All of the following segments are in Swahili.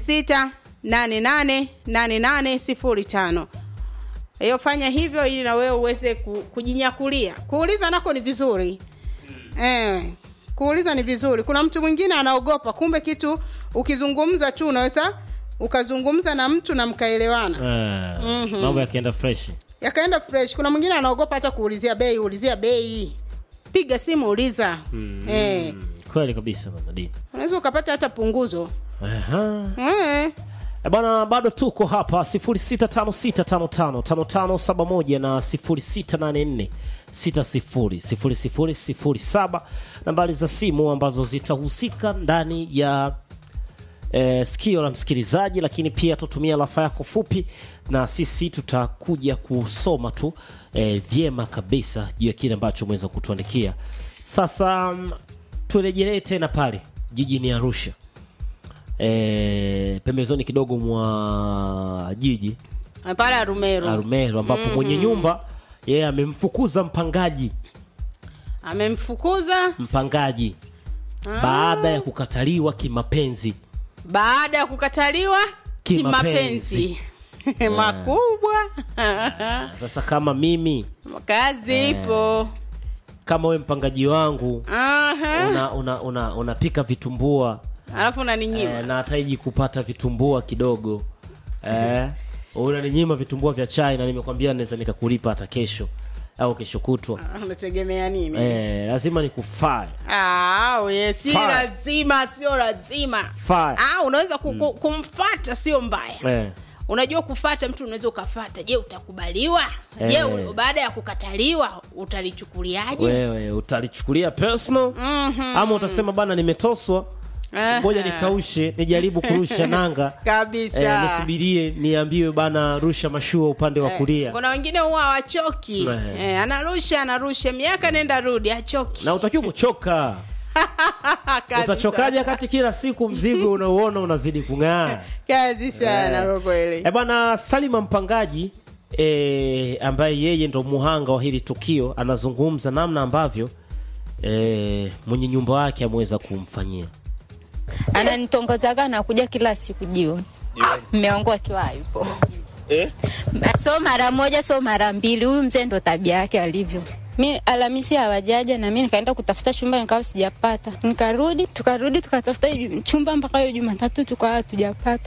06888805 hiyo fanya hivyo ili na wewe uweze ku, kujinyakulia kuuliza nako ni vizuri eh, kuuliza ni vizuri kuna mtu mwingine anaogopa kumbe kitu ukizungumza tu unaweza ukazungumza na mtu na mkaelewana Eh, mambo yakienda fresh yakaenda fresh kuna mwingine anaogopa hata kuulizia bei ulizia bei piga simu uliza eh, kweli kabisa bana Dina. unaweza ukapata hata punguzo Aha. eh. E bana bado tuko hapa 0656555571 na 0684600007 nambari za simu ambazo zitahusika ndani ya eh, sikio la msikilizaji lakini pia tutumia rafa yako fupi na sisi tutakuja kusoma tu eh, vyema kabisa juu ya kile ambacho umeweza kutuandikia sasa mm, turejelee tena pale jijini arusha e, pembezoni kidogo mwa jiji pale arumeru Arumeru ambapo mwenye nyumba yeye amemfukuza mpangaji amemfukuza mpangaji baada ya kukataliwa kimapenzi baada ya kukataliwa Kimapenzi. kimapenzi makubwa sasa kama mimi kazi ipo kama we mpangaji wangu Aha. una, una, una, unapika vitumbua alafu unaninyima eh, na hataiji kupata vitumbua kidogo eh, unaninyima vitumbua vya chai na nimekwambia naweza nikakulipa hata kesho au kesho kutwa unategemea nini eh, lazima nikufae Ah, we, si Fine. lazima sio lazima Fine. ah, unaweza ku, ku, kumfata sio mbaya eh. unajua kufata mtu unaweza ukafata je utakubaliwa je Eh. u- baada ya kukataliwa utalichukuliaje wewe utalichukulia personal ama utasema bana nimetoswa Aha. ngoja nikaushe nijaribu kurusha nanga kabisa eh, nisubirie niambiwe bana rusha mashua upande wa kulia kuna wengine huwa hawachoki Eh. eh, anarusha anarusha miaka nenda rudi achoki na utakiwa kuchoka Kazi utachokaje sana. wakati kila siku mzigo unauona unazidi kung'aa kazi sana Eh. kwa kweli e bana salima mpangaji e, ambaye yeye ndo muhanga wa hili tukio anazungumza namna ambavyo e, mwenye nyumba wake ameweza kumfanyia ananitongozaga nakuja kila siku jioni mme wangu akiwa hayupo eh? so mara moja so mara mbili huyu mzee ndo tabia yake alivyo mi alamisi hawajaja na mi nikaenda kutafuta chumba nikawa sijapata nikarudi tukarudi tukatafuta ju- chumba mpaka hiyo jumatatu tukawa hatujapata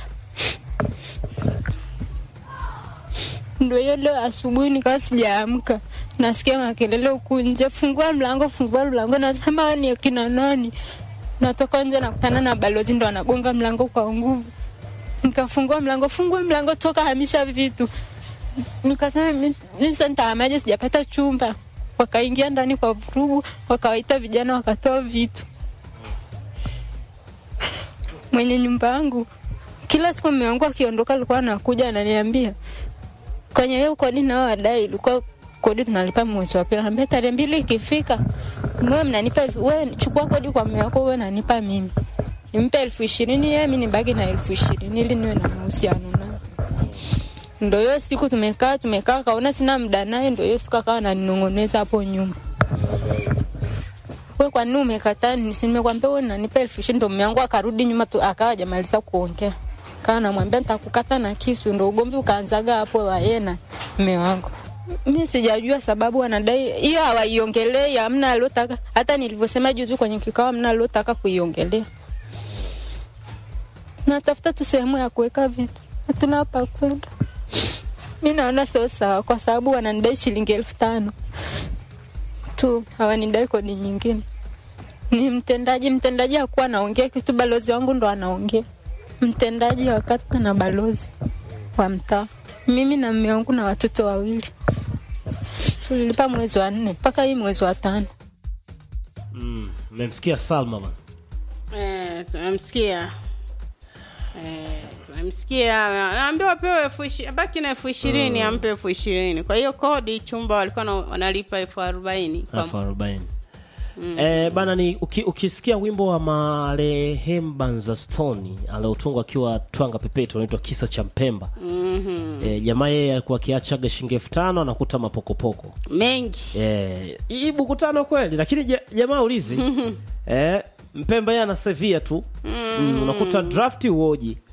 ndo hiyo leo asubuhi nikawa sijaamka nasikia makelele huku nje fungua mlango fungua mlango nasema "Hawa ni akina nani natoka nje nakutana na balozi ndo anagonga mlango kwa nguvu nikafungua mlango fungua mlango toka hamisha vitu nikasema "Mi- mi sasa nitahamaje sijapata chumba wakaingia ndani kwa vurugu wakawaita vijana wakatoa vitu mwenye nyumba yangu kila siku mume wangu akiondoka alikuwa anakuja ananiambia kwenye hiyo kodi nao wadai ilikuwa kodi tunalipa mwezi wa pili ambia tarehe mbili ikifika mwe mnanipa we chukua kodi kwa mume wako we nanipa mimi nimpe elfu ishirini yeye mi nibaki na elfu ishirini ili niwe na mahusiano naye ndo hiyo siku tumekaa tumekaa kaona sina mda naye ndo hiyo siku akawa naninong'oneza hapo nyuma we kwa nini umekataa Ni- si nimekwambia we nanipa elfu ishirini ndo mume wangu akarudi nyuma tu akawa hajamaliza kuongea kawa namwambia nitakukata na kisu ndo ugomvi ukaanzaga hapo waye na mume wangu mi sijajua sababu wanadai hiyo hawaiongelei amna aliotaka hata nilivyosema juzi kwenye kikao amna aliotaka kuiongelea natafuta tu sehemu ya kuweka vitu hatuna hapa kwenda mi naona sio sawa kwa sababu wananidai shilingi elfu tano tu hawanidai kodi nyingine ni mtendaji mtendaji hakuwa anaongea kitu balozi wangu ndo anaongea mtendaji wa kata na balozi wa mtaa mimi na mme wangu na watoto wawili tulilipa mwezi wa nne mpaka hii mwezi wa tano Mm, mmemsikia salma bana Eh, tumemsikia Eh, tumemsikia naambiwa apewe elfu ishi- baki na elfu ishirini ampe elfu ishirini kwa hiyo kodi chumba walikuwa na- wanalipa elfu arobaini kwa- elfu arobaini Eh, bana ni uki, ukisikia wimbo wa marehemu Banza Stone aliotungwa akiwa Twanga Pepeto unaitwa kisa cha Mpemba. mm-hmm. eh, jamaa yeye alikuwa akiachaga shilingi elfu tano anakuta mapokopoko mengi eh, hii buku tano kweli, lakini ja- jamaa ulizi eh, Mpemba yeye anasevia tu mm. unakuta draft uoji